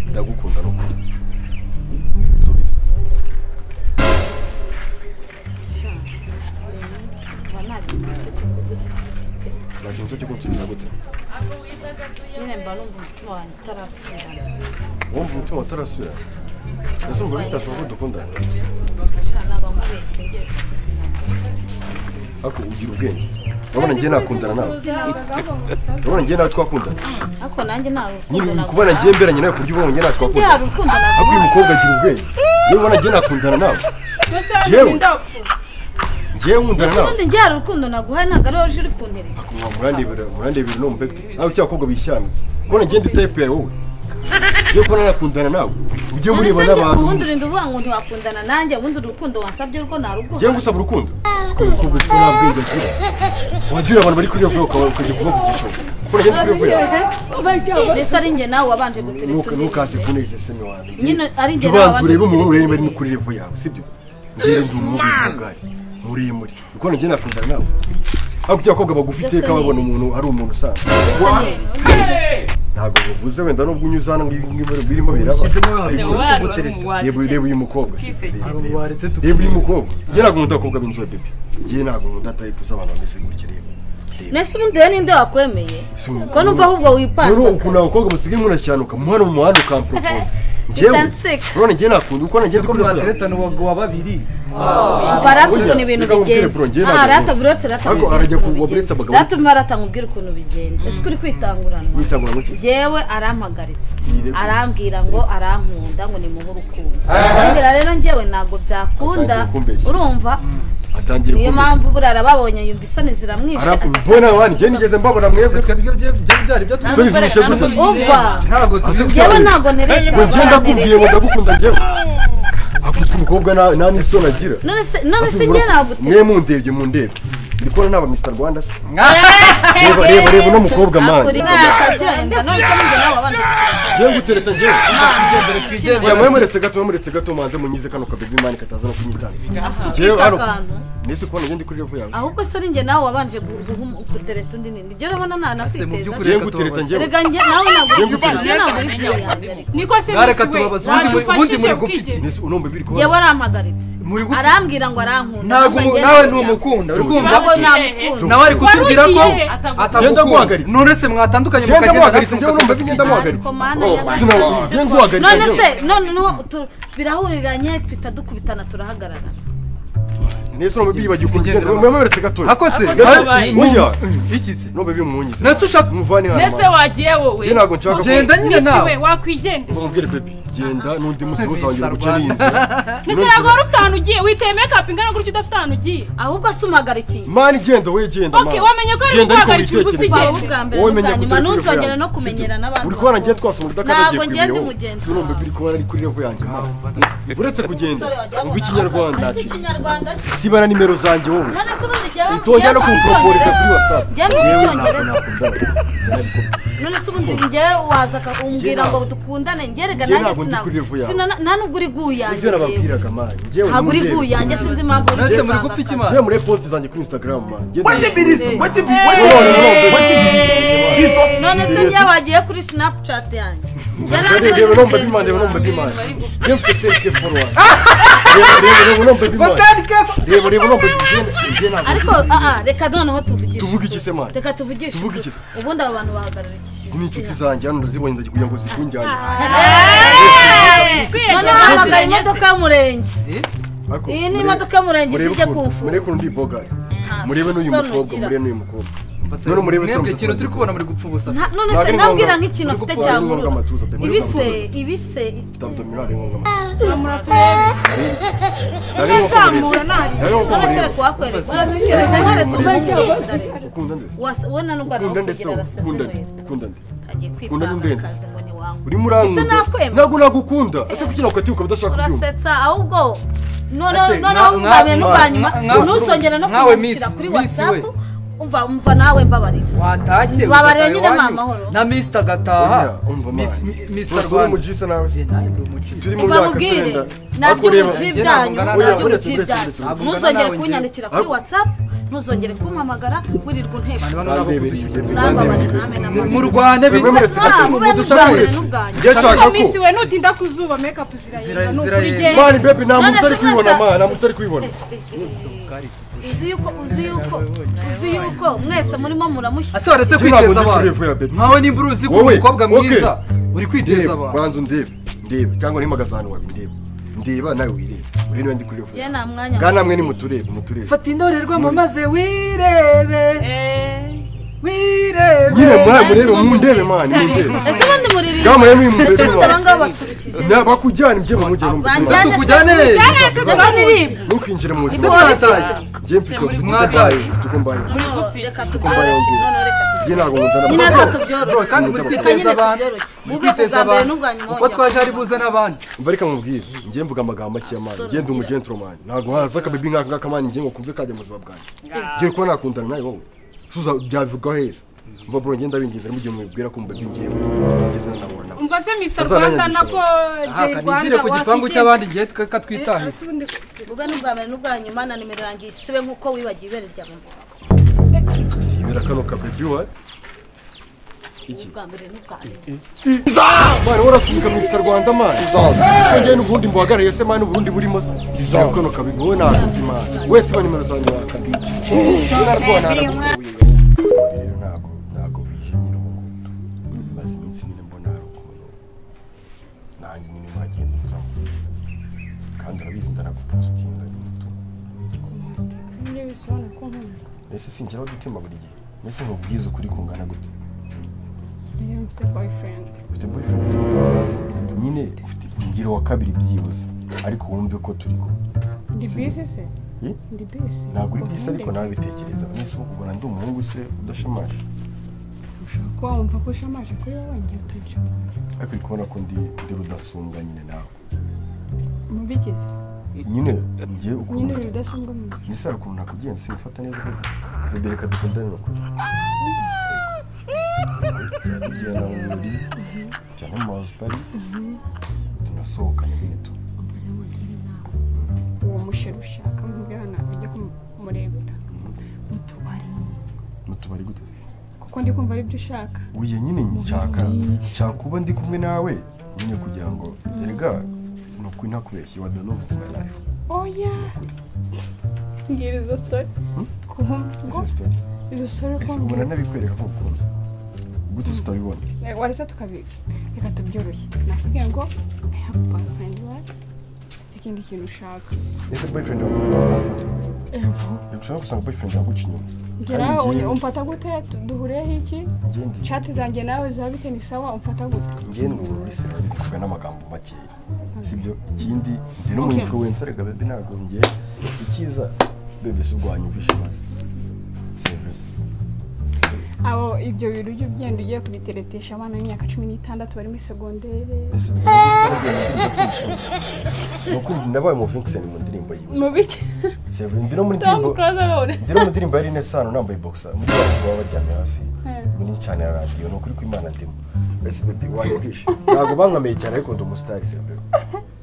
ndagukunda n'ukuri nsubiza kuba ntagira icyo cyo kugusubiza pe nta kibazo cyo kunsubiza gute nyine mba numva umutima wanjye utarasubirana wumva umutima utarasubira ese umva bitashoboka ko dukundana sha n'abamubeshye njye ariko ugira ubwenge urabona njye nakundana nawe urabona njye nawe twakundana ariko nanjye nta nyine uri rukundo nakunda kubona njye mberanye nawe ku buryo ubona njye nawe nta twakundana rukundo nakunda ariko uyu mukobwa agira ubwenge niba ubona njye nakundana nawe Yewe. njyewe nkundana nawe ubundi njye hari urukundo naguhaye ntabwo ariho uje uri kunterera Mwa murandebera murandebera no mubebe nawe cya bakobwa bishyanuza kubona njye ndi tayipe yawe wowe njye kubona nakundana nawe ujye mureba ndetse njye n'abantu ubundi urinda uvuga ngo ntiwakundana nanjye ubundi urukundo wasabye rwo nta rukundo njye ngusaba urukundo ko umukobwa ufite nta bwenge agira wagira abantu bari kuri iyo vuba ukaba- ukajya kubavugisha kubona njye ndi kuri iyo vuba mbese ari njye nawe wabanje gutereta nuka undi ntukaze kunegeza seme wanjye Nyine ari njye nawe ubanza wabanje urebe umuntu urebe niba ari gutekereza ibintu. kuri revo yawe sibyo njyewe ndi umugabo w'umugari muremure kubona njye nakundana nawe ariko ibyo abakobwa bagufi Byose iteka ni babona ibiki? umuntu ari umuntu usanzwe ntabwo bivuze wenda nubwo unyuze hano ngibi ngibi birimo biraba ariko reba reba uyu mukobwa si reba reba. reba uyu mukobwa njye ntabwo nkunda abakobwa b'inzobe bebe njye ntabwo nkunda tayipu z'abantu bameze gutya reba reba mbese ubundi we ninde wakwemeye ko numva ahubwo wipanze rero ukuntu abakobwa basigaye umuntu ashyanuka mu hano mu muhanda ukampropose njyewe Ndanseka. urabona njye nakunda uko nanjye ndi ko kuri iyo foto. mwatereta nuwaguwa babiri umva arata ukuntu ibintu Reka nkubwire, bigenze bro, njye aha ntabwo- arata buri wese arata Ariko arajya ku- waburetse abagabo- arata umva arata nkubwire ukuntu bigenze ese uri kwitanguranwa Witangura gutya. jewe arampagaritse Yirego. arambwira ngo arankunda ngo nimuhe urukundo arambwira rero njyewe ntabwo byakunda Atangiye kumbeshya. urumva atangiye niyo kumbeshya. mpamvu buriya arababonye yumva isoni ziramwishe Ara- mbona wani njye nigeze mbabona mwebwe reka nibyo bye- byari byari byatuma isoni zihishe gute ati, uva ntabwo jewe tuzigera ntabwo ntereta ngo njye ndakubwiye barantereta. ngo ndagukunda njyewe akuzwe umukobwa nta nta n'isoni agira none se none se Asubura- njye nabute mwe mundebye mundebe ndi kubona naba mr rwanda se reba reba reba uno mukobwa mani akagenda none se ninjye nawe wabanje njyewe ngutereta njyewe twigendere oya mwemuretse gato mwemuretse gato manze munyize kano kabebi mani kataza no kunyitanga asuka Njyewe, ukita hano. akantu nese kubona njye ndi kuri revo yawe ahubwo se ari njye nawe wabanje gu- guhum- gutereta undi nindi njye urabona Ase, mu by'ukuri ntanakwiteza njyewe ngutereta njyewe rega njye nawe ntabwo Njye ngutereta. njye ntabwo uri kwiyandarika niko se Mwareka bisi we, tubabaze, ubundi muri- ubundi wadufashije muri gupfa iki? ukigenda. nese unombe biri kubona yewe arampagaritse Muri gupfa. arambwira ngo arankunda ntabwo ngo umu- njye nawe ndamujya. ntumukunda uri kumva ntabwo Ntabwo namukunda nawe ari kutubwira ko Wari ugiye. Genda atamukunda nguhagaritse. none se mwatandukanye njyewe mukagenda ndamuhagaritse njyewe unombe nawe bigenda muhagaritse Ariko mana Sina- njyewe nguhagaritse none njyewe se none no tu- birahuriranye twita dukubitana turahagarara nese unombe bibagiye ukuntu ugenza mwemuretse gato akose Akose hari- wabaye. mu- Oya. iki se nube bimunyize Nese ushaka- muvane hano Nese wagiye wowe njye ntabwo nshaka genda nyine Bisi we nawe wakwigendera mubwire pepe genda n'undi munsi wose wongera guca Rwanda. n'iyi nzira Nese ntabwo wari ufite ahantu ugiye witeye mekapu ingana gutya udafite ahantu ugiye ahubwo se umugarikiye mani genda we genda Okay, wamenye ko ari Genda ariko guhagarika witekereze. ubusigire. waba ubwa mbere Wowe menya n'ubwa nyuma gutera ntuzongere ivu no yanjye. kumenyera Sibyo. n'abantu uri kubona ngiye bakuru. twasoma ntabwo udakaragiye ku ngenda biyobo umugenzi sinumva wawe. biri kubona ari kuri revo yanjye mama. uretse kugenda Umusore wagira ngo ngo ikinyarwanda ntabwo- nacitse Ikinyarwanda cye. sibana nimero zanjye wowe none se ubundi jya bam- utojya jya no mu kumuproporiza kuri Cyongereza. whatsapp Jya mu Yewe ntabwo Cyongereza. nakundana. none se ubundi njyewe waza umbwira ntabwo- ngo dukundane njye rega njye nanjye ntabwo ndi sinabwo- kuri revo yawe. Sina- nta nubwo uri ibyo guyanjye njyewe nababwiraga mani njyewe ntabwo uri nundebe. guyanjye sinzi impamvu uri nese muri kwivanga gupfa iki akazi. mwana njyewe muri posti zanjye kuri instagram mani none se njye wagiye kuri sinapucati yanjye Njye ntabwo Reba ndi reba nomba mugenzi bimande wawe. nomba bimande. Njye mfite terike followers. Reba reba nomba bimande. Reba reba nomba bimande. Njye ntabwo ariko aha reka noneho tuvugishe Tuvuge ukuri. iki se, man? reka tuvugishe Tuvuge ukuri. iki se? ubundi aba bantu bahagarara iki ni inshuti zanjye hano ndazibonye ndagiye kugira ngo zitujyane. noneho hamagara imodoka y'umurenge Ariko iyi ni murebe- imodoka y'umurenge murebe zijya ukuntu- kumfura. Murebe ukuntu ndi bogari. Murebe n'uyu soni mukobwa, ugira. murebe n'uyu mukobwa. None murebe mwebwe turamuzi ikintu kugira. turi kubona muri gupfa ubusa Nta- none Ntabwo se ari nabwira ngombwa. nk'ikintu Uri afite gupfa, ari ngombwa cyangwa amatuza pe, muri ibise gupfa. ibise Mfite abdominal, ari ngombwa amatuza. Nari nko Nzamura kumureba. nabi. Nari nko none kumureba. kereka uwakwereka keretse nkweretse umukunda reka Ukunda nde se? Wasa- we na nubwo Ukunda nde se? kugira araseze Ukunda nde? inkweto Ukunda nde? agiye Ukunda kwivanga n'indenzi. akazi ngo ntiwankunda Urimo urankunda. Ese nakwemera? Ntabwo nagukunda. Ese kuki nakukatiye ukaba udashaka kubyumva? urasetsa ahubwo noneho Ese, noneho mwa- ubwa mbere mwa- n'ubwa nyuma mwa- mwa- ntuzongere no mwawe kunyandikira miss, kuri miss we. watsapu umva umva nawe mbabarira watashye Babarire ugataha nyine iwanyu, amahoro. na misita Oya, agataha umva Miss- mani. mi- Mr. Basura Rwanda. umujisa nawe se. Eh, nawe ndi umukire. Turi mu umva myaka mubwire icyenda. ntabyo Ariko ureba- ubuji Njye byanyu ntabwo ntabyo ngana nawe. ubuji byanyu Ntabwo ngana ntuzongere nawe kunyandikira kuri Ariko- whatsapp ntuzongere kumpamagara wirirwa Abantu untesha bano Bandebereye nabakubise. ibyo bintu, urambabarira bandebereye ibyo namwe namwe bintu. mu Rwanda Mwe bintu- muretse Ah, gato. mube n'ubwanyu n'ubwanyu Njye nshaka Ariko ko- misi we nutinda ku zuba makeup zirayenda Zira- ni ukuri genda. zirayenda. Mani bebi nta muntu None se utari kwibona mwese- mani nta muntu utari kwibona. uzi yuko uzi yuko uzi yuko mwese murimo muramushyize ase waretse Njye ntabwo kwiteza ndi abantu furefu ya baby. nkawe niba uruzi ko Wowe, uri umukobwa okay. mwiza uri kwiteza Ndeba, abantu banza undebe. Ndebe, cyangwa mpagaze ahantu wawe ndeba. Ndeba nawe wirebe. Uri niba ndi kuri iyo foto. njye nta mwanya Bwana mwe nimuturebe, muturebe. fata indorerwamo maze wirebe Eh, wirebe Nyine mwawe murebe, mundebe mani, mundebe. ese ubundi muririye Bwana mwe ese nimumurebe ubundi mani. aba ngaba baturikije bakujyana njye mu mujyi Banjyane. tukujyane Njyane se ese niririmba ntukinjire mu ese buzima warataye njye mfite mwataye tukumbaye tukumbaye No, reka tubyoroshye none reka tubyoroshye njye ntabwo nkundana nyine reka tubyoroshye kandi muri kwiteza abantu muri mube kwiteza ubwa mbere abantu n'ubwa nyuma uko twaje ari buze n'abandi mbareka mubwize njye mvuga amagambo make y'amani njye ndi umugenturomani ntabwo haza akabebi nk'aka ngaka mani njye ngo kumve kajya mu buzima bwanjye njye kuba nakundana nawe wowe suza byavugaho heza mva bro njye ndabinginze mugihe mubibwira ko mubebi njyewe nigeze nanahura nawe umva se Mr. Azana Rwanda yandikisha. nako J aha Rwanda kanivire ku gipangu cy'abandi igihe tweka twitahira cy'abandi mube n'ubwa mbere n'ubwa nyuma na nimero yanjye isibe nk'uko wibagiwe ibere rya mama ndibera kano kabebi wa iki ubwa mbere n'ubwa nyuma mani warasunika misita rwanda mani twongeye n'ubundi mbuhagarariye se mani uburundi burimo se nawe kano kabebi wowe nakunze imana wese iba nimero zanjye wakabica rero ntabwo ntabwo bije nyine ubu ngubu maze iminsi nyine mbona hari ukuntu nanjye nyine mwagenda nzamo kandi urabizi ndanagupositinga y'umutima ese singira gutima buri gihe mbese nkubwize ukuri kungana gute ufite boyfriend nyine ufite ngira uwa kabiri byibuze ariko wumve ko turi kumwe Eh? ntabwo uri bwisi ariko nawe bitekereza mwese ubu ubona ndi umuhungu se udashamaje ushobora kuba wumva ko ushamaje kuri wowe ngiye utashamara ariko uri kubona ko ndi ndi rudasumbwa nyine nawe mubigize nyine ngiye nyine ukuntu ibi bidashinga mu ntoki mbese hari ukuntu nakubyenze simufata neza koko bebe reka dukundane no kurya tujyana mu birori tujyana mu mazu pari tunasohokane nyine tu mbere mugire inama uwo musheru ushaka mubwe hano bijya kumurebera mu tubari mu tubari gute se? kuko ndi kumva aribyo ushaka uye nyine nshaka nshaka kuba ndi kumwe nawe nyine kugira ngo erega ni ukuri ntakubeshye wada no my life oya mbwira izo sitori twumva ubwo ese story izo sitori ese ubona kumbwira nabikwereka ko ukunda gute se utabibona warese tukabiga reka tubyoroshye nakubwiye ngo i have a boyfriend right siti ikindi kintu ushaka ese boyfriend wawe ufite umuntu yego ushobora gusanga boyfriend yaguca inyuma ngera Ari njye- umfata gute Tu- duhuriyeho iki ngende shati zanjye nawe zabite ni sawa umfata gute njye ni umuntu uri serivisi mvuga n'amagambo makeya sibyo ikindi ndi n'umuinfluencer reka bebe ntabwo njye icyiza bebe si ubwo wanyumvisha maze si vrai abo ibyo bintu ujya ugenda ugiye kubiteretesha abana b'imyaka cumi n'itandatu bari muri segondere ese bebe ntabwo uzi ko ndi umukunzi. ni ukumva nabaye mu Vincent mu ndirimbo yiwe mu bike si vrai ndi no muri tom ndirimbo close alone ndi no mu ndirimbo yari inesano nambaye boxer muri abantu baba baryamye hasi muri ncana radiyo ni ukuri kw'imana ndimo ese bebe wanyumvisha ntabwo bankomeye cyane ariko ndi umusitari si vrai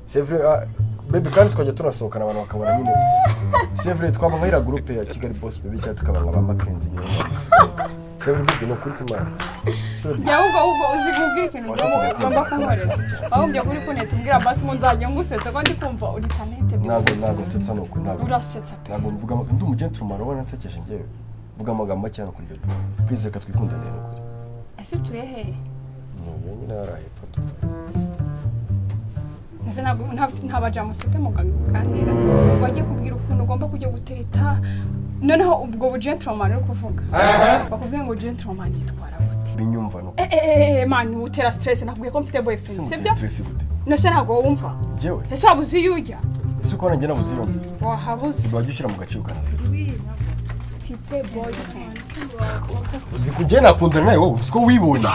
c'est vrai ah, bebe kandi twajya tunasohokana abantu bakabona nyine c'est vrai twaba nkahira gurupe ya kigali boss bebe cyangwa tukaba nka ba makenzi nyine mwese c'est vrai bebe ni ukuri kw'imana C'est vrai. jya wumva wumva uzi kubwira ikintu ugomba ugomba kunkorera wahumbye kuri kuneta ubwira basi ngo nzajya ngusetse ko ndi kumva uri tanete ntabwo ntabwo nsetsa ni uku ntabwo urasetsa pe ntabwo mvuga ndi umugenturumano ubona nsekeje njyewe mvuga amagambo make hano kuri bebe please reka twikundanire ni ukuri ese utuye hehe ntuye nyine hari ahepfo tu ese ntabwo nta- nta bajamu ufite mu kaganira wagiye kubwira ukuntu ugomba kujya gutereta noneho ubwo bu gentleman uri kuvuga bakubwiye ngo gentleman yitwara gute binyumva ni uku Eh, eh, eh, eh, mani utera stress nakubwiye ko mfite boyfriend ese sibyo muteye stress gute nose ntabwo wumva njyewe ese waba uzi iyo ujya ese kubona njye nabuze iyo ngiyo wahabuze wajya ushyira mu gaciro kanjye mfite boyfriend uzi ko njye nakundana nawe wowe uzi ko wibonye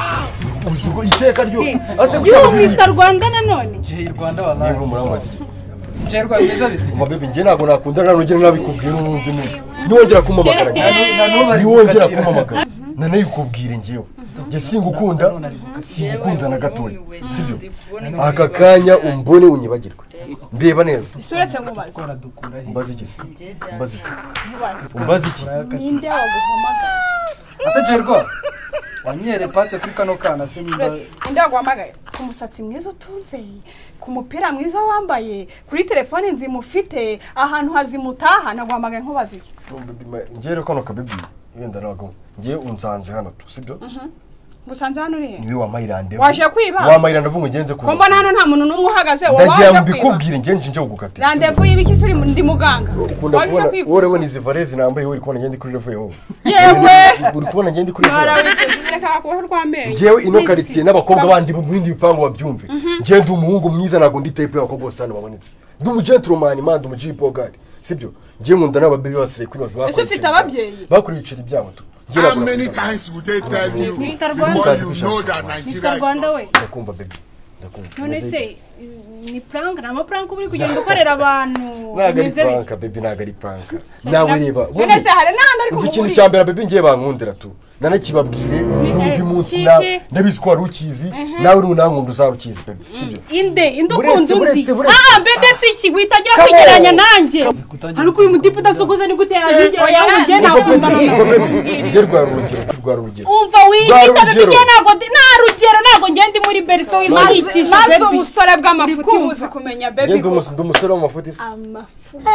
uzi ko iteka ryo ase y'uwo gutanga Mr. Rwanda nanone jya i rwanda niba wabaye muri amazi njerwa bimeze biti umva bebe njye ntabwo nakundana nugera nabikubwiye n'ubundi munsi niwongera kumpamagara njye niwongera kumpamagara nanayo ukubwire njyewe njye singukunda singukunda na gatoya sibyo aka kanya umbone unyibagirwe ndeba neza ese uretse nkubaze dukura he umbaze iki umbaze iki nkubaze umbaze iki ninde waguhamagaye ase njerwa wanyere pase kuri kano kana se nimba uretse ninde waguhamagaye ku musatsi mwiza utunze ku mupira mwiza wambaye kuri telefone nzima ufite ahantu hazima utaha naguhamagaye nkubaze iki njye rero kano kabebi wenda ntabwo njye unsanze hano tu sibyo ngusanze hano urihe niwe wampaye irandevu Waje kwiba? wampaye irandevu ngo ngenze ko kuza mbona hano nta muntu n'umwe uhagaze wowe ndagira waje ngo kwiba mbikubwire njye nje kugukatira randevu y'ibiki se uri mu- ndi muganga ukunda waje kubona kwivuza? wowe urabona izi vareze nambaye wowe uri kubona ngende kuri revo yawe yewe uri kubona ngende kuri revo yawe barabireka kubaho rw'amenyo njyewe ino karitsiye n'abakobwa bandi bo mu bindi bipangu babyumve njye ndi umuhungu mwiza ntabwo ndi tayipu y'abakobwa bose hano babonetse ndi umugenturumani mandi umujipogari sibyo njye nkunda n'ababebi basire kuri bavi Ese ufite ababyeyi? bakora ibiceri byabo tu njye How ntabwo many nakunda abana. times would they tell you Mr. before Rwanda. you know that mr Nigeria is not rwanda we ndakumva bebi ndakumva none umeze iki? se ni prank nta mapurank uba uri kugenda ukorera abantu ntabwo ari Umeze bite? puranka bebi ntabwo ari puranka nawe reba none se hari n'ahandi ari Umva ikintu kumuburira cya mbere bebi ngiye bankundira tu nanakibabwire n'undi eh, munsi kiki? na ndabizi ko wari ukizi nawe nunankunda uzarukizi bebi sibyo inde inde Buretse, ukunda undi buretse, buretse. ah mbe ndetse iki witangira Come on. kwigereranya nanjye kutangira ariko uyu mudipa udasokoza ni gute yazigereranya Oya, nanjye ntabwo ntabwo Bebi, mbana umva bebi njye rwara urugero rwara urugero umva wiyita Ntarugero. bigiye ntabwo ndi- nta rugero ntabwo ngenda ndi muri berso wizihitisha maze baby. ubusore bw'amafuti kumva? buzi kumenya njye bebi ndi ko umus- ndi umusore w'amafuti se amafuti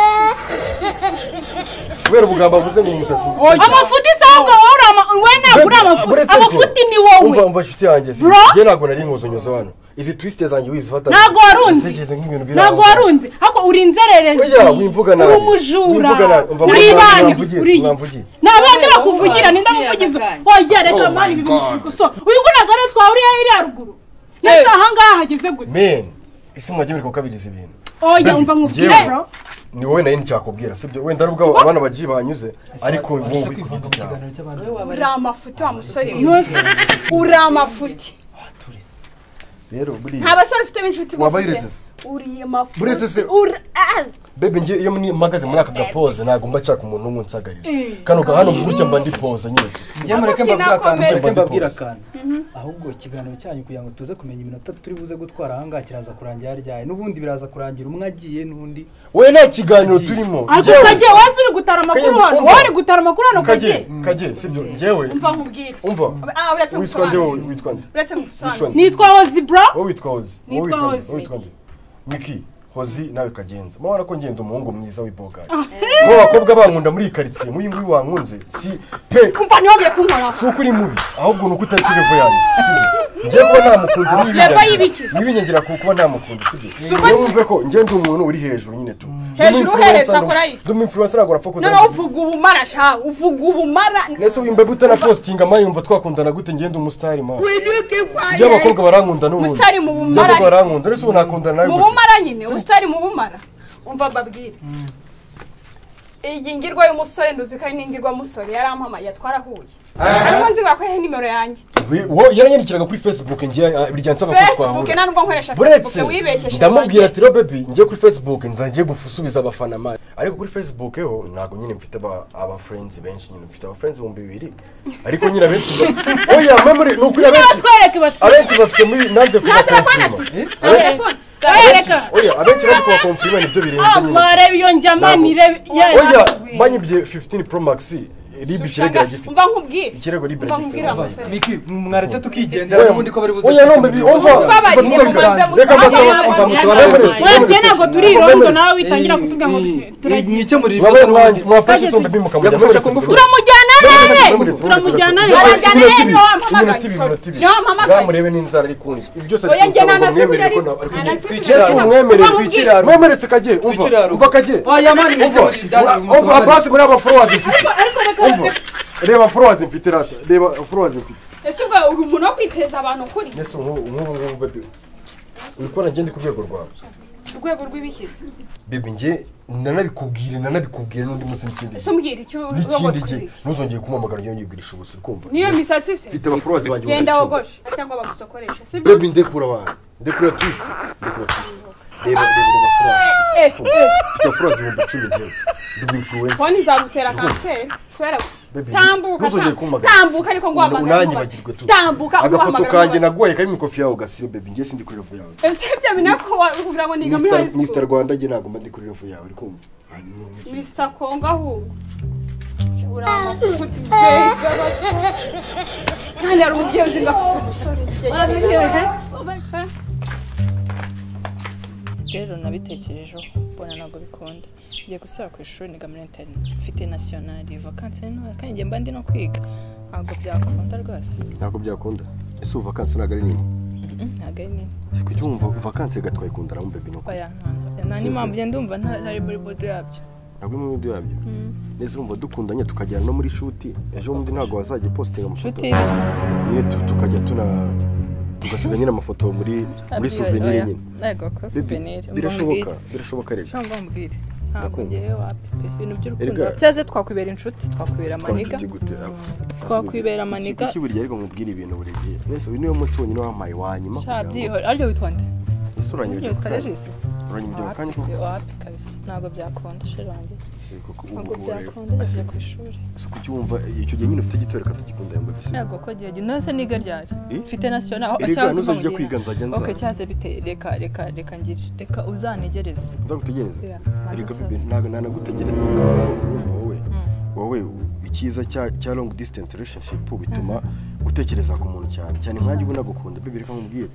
kubera ubugambo avuze mu musatsi amafuti sangwa wowe uri ama- wowe ntabwo uri amafuti Uretse ko- amafuti ni umva wowe umva nshuti yanjye si Bro. njye ntabwo nari nkuzonyoza hano izi twisite zanjye wizifata ntabwo warunze zitekereze nk'ibintu biri ntabwo aho. warunze ariko uri inzererezi Oya, wimvuga nabi. uri umujura Wimvuga nabi. Umva, uri mwamvugiye, ibanyi mwamvugiye, uri mwamvugiye. ni abandi bakuvugira ni ndamuvugiza oya reka Oh my mani ibi bintu God. tubikosora uyu ngunaga rero twahuriye hiriya ruguru ndetse aha ngaha hageze gute men isi mwajya muri kukabiriza ibintu oya umva nkubwire Njyewe- bro ni wowe nari nticyakubwira sibyo wenda ari ubwabo abana bagiye banyuze ariko wowe uri ku giti cyawe uri amafuti wa musore we. Nonse, uri amafuti rero buriya nta basore ufite b'inshuti Wabayiretse se? uri Buretse amafuti se- uri ah, bebe njye iyo mni- mpagaze muri aka gapoze ntabwo mba nshaka umuntu umwe unsagarira kano ga hano gutya mba ndi poze nyine njye mureke mbabwira akantu mureke mbabwira akantu ahubwo ikiganiro cyanyu kugira ngo tuze kumenya iminota turi buze gutwara ahangaha kiraza kurangira ryari n'ubundi biraza kurangira umwe agiye n'undi we nta kiganiro turimo ariko njyewe- kagiye wazi uri gutara amakuru Kagiye, hano umva. wowe uri gutara amakuru hano kagiye kagiye kagiye sibyo njyewe mva nkubwire umva ah uretse witwa nde wowe ngusobanurire witwa nde uretse witwa ngusobanurire nde nitwa hozi bro wowe witwa hozi wowe Nitwa witwa nde? Hozi. Wowe witwa nde miki hozi nawe kagenza mabona ko ngenda umuhungu mwiza w'ibogari bo bakobwa bankunda muri iyi karitsiye muyu nguyu wankunze si pe kumva ntiwongere kunkora si uko uri mubi ahubwo ni uko utari kuri revo yanjye sibyo njye kuba ntamukunze ni Revo ibinyagira y'ibiki se? ni ibinyagira ku kuba ntamukunze sibyo uko- niyo wumve ko njye ndi umuntu uri hejuru nyine tu Hejuru hehe, sakora iki? duma influencer ntabwo urapfa kudana noneho uvuga ubumara sha uvuga ubumara ndetse wimba butana postinga mani yumva twakundana gute njye ndi umusitari mani njye abakobwa barankunda n'ubundi Umusitari mu Njye bumara abakobwa barankunda ndetse ubu nakundana nawe mu gute bumara nyine usitari mu bumara umva mbabwire iyi ngirwa y'umusore nduzi ko ari n'ingirwa musore yarampamaye twarahuye ariko nzibura ko yahe nimero yanjye We- wo yaranyandikiraga kuri facebook njye ah, birya nsaba ko facebook twahura nta nubwo nkoresha buretse facebook wibeshyeje ndamubwira ati robebi njye kuri facebook nzajye gusubiza abafana mani ariko kuri facebook ho ntabwo nyine mfite aba abafrenzi benshi nyine mfite abafrenzi ibihumbi bibiri ariko nyine abenshi ba- oya memuri ni ukuri abenshi batwereke batwereke abenshi bafite muri nanze kuba konfirima telefone bareka oya abenshi nanze kuba konfirima nibyo birenze nyine amarebe iyo njyama Ntabwo. nirebe oya banyibye 15 pro max ribi Shanga, kirego gifite umva nkubwire ikirego ribi umva nkubwire wa gifite musore miki mwaretse tukigendera n'ubundi ko bari buze oya nombe bi umva Ubabaye, umva twumve mubanze kandi. reka mbasaba mutware. umva mutware Mutware. mwese, webwe mwese. ntabwo turi Mwese. irondo nawe witangira kutubwira ngo turagenda mwikemurira Wabaye ibibazo mwanjye n'ubundi mwafashe isombe bi mukamujya Yagufasha mwese. kungufu. turamujyana Mwese, nene mwese. turamujyana Mwese. nene Iminota Turajyana nene, ibiri, niwe wampamagaye, iminota ibiri, sorry. iminota ibiri. Niwe wampamagaye. Bamurebe n'inzara ari kunjye ibi byose ari Oya, njye kunsaba ngo nanasibira mwemere ko ariko. nta- ariko Nanasibira. Yesu umwemere Uba mubwire. Twikiraro. mwemeretse kagiye umva Twikiraro. umva kagiye oya mani umva mwikemurira ibyabaye mu umva muturanyi. abasi muri aba followers mfite umva reba followers mfite rata reba followers mfite ese ubwo uri umuntu wo kwiteza abantu kuri Yesu nk'ubu nk'ubu ngubu baby uri kubona njye ndi ku rwego rwawe urwego rw'ibikizi baby njye nanabikubwire nanabikubwire n'undi munsi n'ikindi ese umbwire icyo n'ikindi urogotwe gihe uriki ntuzongeye kumpamagara njye nyibwirisha ubusa uri kumva niyo misatsi se mfite abafollowers banjye genda bagacunga. wogoshe cyangwa bagusokoreshe sibyo baby ndekura abantu ndekura twist ndekura twist reba reba reba followers mfite furose ibihumbi icumi njyewe ndi influencer konti izagutera kanseri kubera Baby, tambuka ntuzongere tam- kumpamagara. tambuka ariko nguhamagara nanjye nkubaze. bagirwe tu tambuka agafoto nguhamagara kanjye nkubaze. naguhaye karimo ikofi yawe gasibe bebi njye sindi kuri revo yawe ese ibyo binako kugira ngo niga muri high Mr. Mr. school Rwanda njye ntabwo mba ndi kuri revo yawe uri kumva mr kongo ahubwo uri amafuti bega kandi hari umubyeyi uzi ngo afite umusore ugiye rero nabitekerejeho mbona ntabwo bikunda ngiye gusubira ku ishuri niga muri interineti mfite nasiyonari vakansi ni ntoya kandi ngiye mba ndi no kwiga ntabwo byakunda rwose ntabwo byakunda ese ubu vakansi ntabwo ari nini Mm, ntabwo ari nini si kujya wumva vakansi gatwaye ikunda nawe bebi nuko oya ntabwo nta n'impamvu ngenda ndumva nta- ntari muri bodo yabyo ntabwo imwe muri yabyo neza urumva dukundanye tukajyana no muri shuti ejo bundi ntabwo wazajya upositinga amafoto nshuti y'ibiti nyine tu- tukajya tuna tugasiga nyine amafoto muri muri suvenire nyine yego ko Baby, suvenire birashoboka birashoboka rero cyangwa mbwire ntabwo Ndakunda. ngewe wapi pe ibintu by'urukundo Erega- byaze twakwibera inshuti twakwibera amaniga twanshuti gute Twakwibera amaniga. iki burya ariko mubwira ibintu buri gihe mbese uyu niwe munsi wonyine wampaye wa nyuma sha byihora aryo witwa nde ese aryo uranyibagirwa witwa kandi regisi uranyibagirwa kandi ko wapi wapi kabisa ntabwo byakunda sheri wanjye si kuko ubu ntabwo ngubu rero byakunda yagiye ku ishuri ese kuki wumva icyo gihe nyine ufite gitoreka tugikunda yambaye bisi ntabwo ko gihe gihe ntose niga ryari Eh? mfite nasiyonari aho Erega cyaza nuzajya mpamugirira. kwiga nzajya nza ok cyaze bite reka reka reka ngire reka uzanegereze nza gutegereza Yeah, ariko manza bibi nsoze. ntabwo nanagutegereza urumva wowe wowe icyiza cya cya long distance relationship bituma utekereza ku muntu cyane cyane nkanjye uba nagukunda bibi reka nkubwire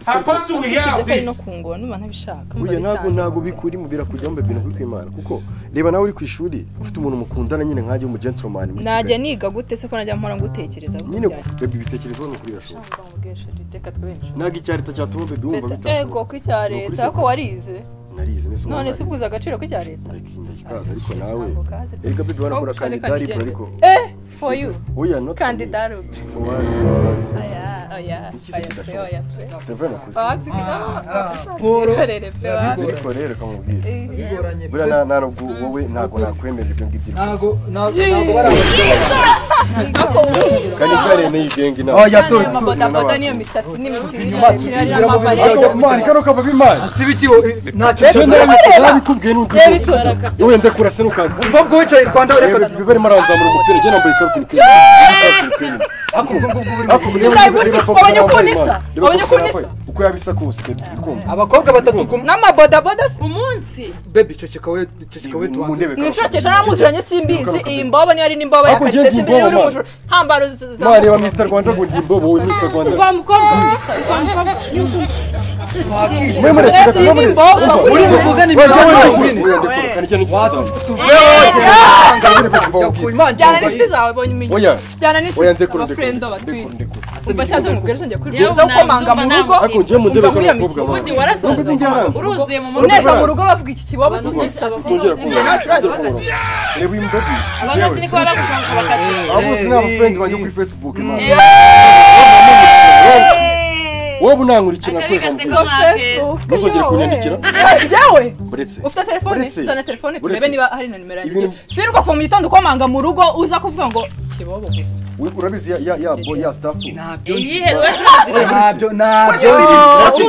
Supposed to we usibye have ko ari this. no kungura numva ntabishaka burya ntabwo bitanga. ntabwo bikurimo birakujyamo bibi ntabwo imana kuko reba nawe uri ku ishuri ufite umuntu mukundana nyine nkanjye umu gentleman muri najya kigali niga gute se ko najya mpora ngutekereza gutya nyine bebi bitekerezaho ni ukuri birashoboka Ntabwo nkubwiye sheri, reka twinshi ntabwo icya leta cyatuma bebi wumva ego bitashoboka ko icya Ni ukuri leta se- ko warize narize mbese none umuntu si ubuze agaciro k'icya leta ndakinda kikaza ariko nawe Ntabwo kazi pe. erega bebi wanakora Ahubwo ushaka kandida ariko ariko kandida. Eh, for you. oya not for me. kandida rupi For us, for us. oya oya Iki se oya pe kidashoboka. oya pe C'est vrai nukuri wapi Poro. kikorere pe wapi ariko rero kamubwira bigoranye buriya nta- nta nubwo wowe ntabwo nakwemerera ibyo ngibyo ntabwo ntabwo ntabwo bari abakiriya kandi kubera yene yigenga inama oya to Aya mabodaboda niyo misatsi n'imitiri kugira ngo ariko mani n'amavarere kano kava b'imana siba ikibo ntacyo cyo ntabikubwiye ntabikubwiye n'ukuvuga wowe ndakura se nukanga mva ubwo wicaye i rwanda reba ureka biba arimo aranzamura umupira njye nambaye ikabutura ikirimo ako ubwo ngubwo buri ariko reba Ubona reba ukuntu koko yambaye isa, imana. Reba ubona koko ukuntu yambaye. uko yabisa kose baby ukumva abakobwa batatu ku n'amabodaboda si- umunsi bebi ceceka we ceceka we mu tubanze ntebe mu inshuro cyesha namuziranye simbizi iyi mbobo niyo ari n'imbobo ya Ako ugiye karitsiye simbizi kumboba, uri man. mujuru ntambaro z- za mani wa mr rwanda ngo ndi imbobo wowe mr rwanda uva mukobwa uva mukobwa mwe murekera Rezi ni imbobo, bakuri wowe imbobo. tuvugane wowe imibare wowe y'izindi wowe ndakora kandi icyo ni inshuti zawe tuvuyeho Kandi reba kuva ku wubwira. imana jyana n'inshuti zawe bonye iminyu oya jyana oya n'inshuti ndekura abafurendo ndekura batuye ndekura ndekura umva cyaza umubwire ngiye Yewe, kwicuza ukomanga mu ntabwo rugo nzumva ariko njye mu ntebe Umva kano wiyambitse mukobwa wawe ubundi warasaze Ubundi yaranze. uruzuye mu mutwe neza mu rugo bavuga iki kibobo cy'imisatsi Ntuzongera kumubona, Ntakibazo. ntuzongera kumubona. reba uyu mugabo abagasi niko baba bagushaka bakati abo bose ni abafurende banjye kuri facebook Imana. wowe unankura ikintu akari nakwereka gaseka mubwira make Facebook ntuzongere yo, kunyandikira we. Jyewe uretse ufite telefone Uretse- zana telefone turebe uretse- niba hari na nimero yanjye Ibintu- sirirwa kuva mu gitondo ukomanga mu rugo uza kuvuga ngo kibobo gusa We- urabizi ya- ya ya boy ya staff ntabyo nzi iyihe rwose ntabyo ntabyo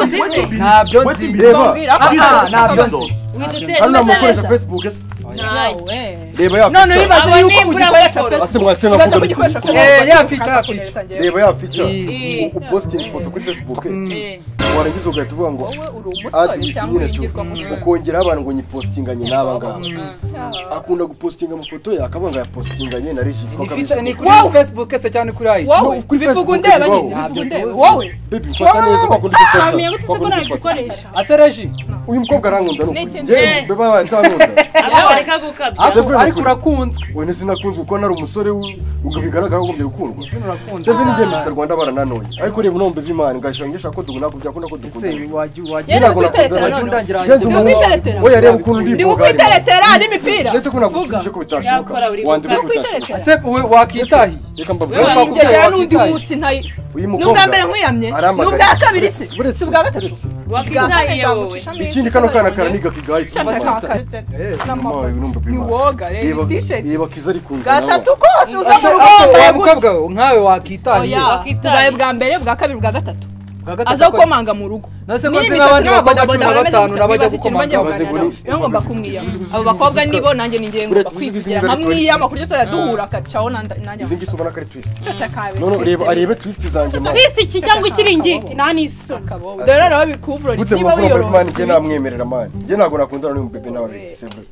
uzi se ntabyo nzi reba mbwira aha ntabyo nzi uhita hano uteza neza namukoresha facebook ese yawe reba ya none fica wibaze Abo yuko nimbura ugikoresha muri facebook ase mwatse ukaza navuga biti kugikoresha facebook Eh, ya ukaza kugira feature, feature. utangira. reba ya fica Eh. upostinga ifoto kuri facebook warangiza ugahita uvuga ngo wowe uri adi umusore cyangwa wifi nyine tu uwingirwamusore ukongeraho abantu ngo nyipostinganye n'aba ngaba akunda gupostinga amafoto ye akaba ngo yapostinganye na regisitwa ni feature ni akabisanga kuri Wow. facebook se cyane kuri ayi wowe kuri bivuga Facebook undeba bibaho. nyine bivuga Ntabyo undeba tuzi. wowe bebi mfata neza kwa kundi wamenya gute se ko ufata nabikoresha ase reji uyu mukobwa arankunda ni ukuri N'ikintu- njyewe beba atankunda abana reka gukabya Seven ariko ariko ukuri. urakunzwe we ntizinakunze kuko nari umusore w- ubwo bigaragara ko ugombye gukundwa izina urakunzwe Seven njye Mr. Rwanda barananoye ariko reba unombe v'Imana ngashaka ngishaka ko dukunda ko byakunda ko ese dukunda wajya wajya Yari Ngira ngo kukwiteretera nakundana. none ndangira Genda Ndi umuntu ukwiteretera. oya reba ukuntu ndi ndi ibogari. kukwiteretera n'imipira ndetse ko nagusubije ko bitashoboka Yakora buri wandika ko bitashoboka kukwiteretera ese we wakitahi reka Wowe mbabwira Wowe wanjye jya n'undi wakitaye. munsi ntayi uyu ni mukobwa ubwa mbere nkwiyamye ni ubwa kabiri se buretse si ubwa gatatu buretse. Bwa kane wakwitaye wowe nzagucisha mu ikindi ivi. kano kana karaniga kigayi Cyane sinumva unombe v'Imana woga rero reba t-shirt reba kiza ari kunza gatatu kose uza mu ese rugo wa wambaye gutya mukobwa we nkawe wakitahiye Oya, Wakitaye. ubaye bwa mbere bwa kabiri bwa gatatu aza gukomanga mu rugo Nase ko nzi Niba imisatsi n'abandi n'abakobwa bakora cumi na batanu n'abajya babodaboda bameze gutya, bibaza ikintu gukomanga bajya abaze kuganira, muri- rero ngomba kumwiyama Izi- izi- abo bakobwa izi- nibo nanjye ni ngiye ngomba Uretse izi- izi- kwigira izi- nkamwiyama kuryo tuzajya duhura akacaho nanjye izi ngizi ubona ko ari twisiti cyoca kawe none reba arebe twisiti zanjye mani twisi iki cyangwa ikiringiti nta n'iso dore rero bikuvura gute niba mwavura bari mani njye wiyororoka namwemerera mani njye ntabwo nakundana n'uyu mubebe n'ababiri sebure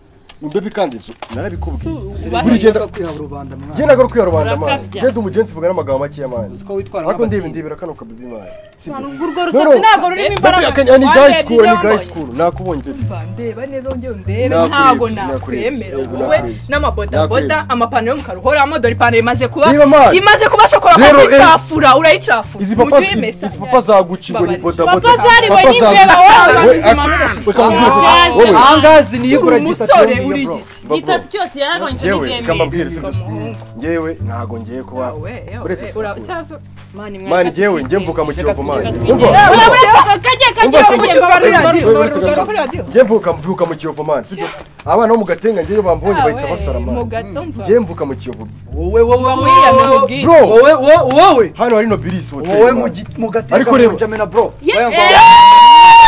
imbebe kandi nzu narabikubwiye buri ugenda genda kwihaba rubanda mwana njye ntabwo ari kwiha rubanda mani Urakabya. genda umugenzi vuga n'amagambo makeya mani uzi ko witwara ariko ndeba nk'abatinya. ndebera kano kabibi mani sibyo urwo rusatsi ntabwo rurimo Bebe imbaraga akanya ni Wambere gayi sikuru ni gayi ryambaye. sikuru nakubonye bebe ndeba neza wongere Nakurebye, undebe ntago nakurebye, nakwemera yego, wowe nakurebye. n'amabodaboda Nakurebye. amapantaro y'umukara uhoramo dore ipantaro imaze kuba Niba mani. imaze kuba shokora Rero, eh, ukayicafura urayicafura izi mu papa gihe imesa izi papa zaguca ingo ni Babarije. bodaboda Papa zariwe n'injeba, zaguca- wowe. We- ak- Zimanura. reka nkubwire ko- Yazi. wowe, ahangazi niyo igura Uri umusore, gitatu uri bro igiti. bro, igitatu cyose yaragabanyije njyewe n'ibyemeye kambabwire sibyo njyewe ntago ngiye kuba uretse sakuru mani njyewe njye mvuka mu kiyovu mani umva urabona kajya Umva, kajya sinjye- kucyumva muri Wewe, radiyo uretse gato. njye mvuka mvuka mu kiyovu mani sibyo abana bo mu gatenga njyeyo bambonye bahita basara mani njye mvuka mu kiyovu wowe wowe bro wowe wowe wowe hano hari nobilisi hoteli wowe mu mani. gi- mu gateka Ariko ku reba. Njamena bro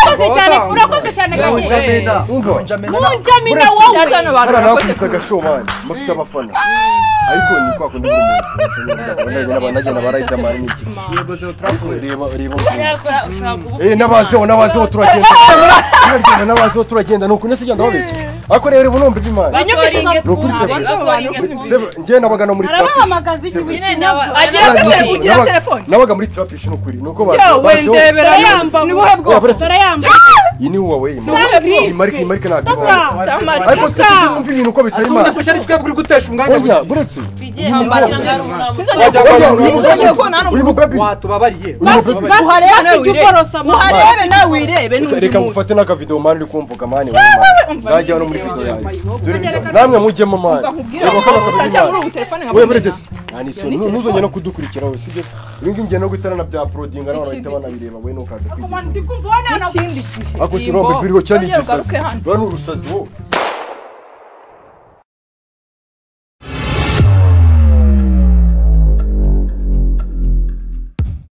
Oya, ngo- urakoze cyane urakoze cyane ngo gato Njamena, Umva. ngo Njamena. munjamina Uretse- wowe hariya nakubise agashow mani mufite abafana ariko ni kwa kundi buri muntu nagenda barahitamo n'iki reba reba Eh, nabazeho nabazeho turagenda turagenda nabazeho turagenda nuko nese genda babeshye ariko rero ubu numva iby'imana njye nabaga no muri trap arabahamagaza igihe Seven. winene Agira se Nabaga- ugira telefone nabaga muri trap ni ukuri nuko yewe ndebera Barayamba ni ngo. buhe bwoko baretse barayambaye iyi ni wowe iyi Sam Gris. marike iyi marike ntabwo ibaho. samari ariko si kumva ibintu uko bitari Asubiza imana kurusha ari twebwe uri gutesha umwanya oya buretse sinzongera Oya, kubona sinzongera uyu- kubona hano mu uyu we. mubebi watubabariye uyu mubebi uharebe ujya nawe wirebe uborosa amaso uharebe nawe wirebe n'undi reka munsi ngufate n'akavidewo mani uri kumvuga mani wowe mani umva najya no muri video yanjye Dore video. namwe mujyemo mani nkubwire reba kano kabibi utacyabura mani ubu telefone wowe nkabona buretse se nta n'isoni nu- ntuzongere no kudukurikira wowe sibyo se ibi ngibi njye no gutarana bya porodinga n'abantu bahita banabireba wowe ntukaze kwigira ndi kumva wananagwa ikindi gihe ako si rombe biriro cyane Nongera ugaruke igisazi hano. ba ni urusazi wowe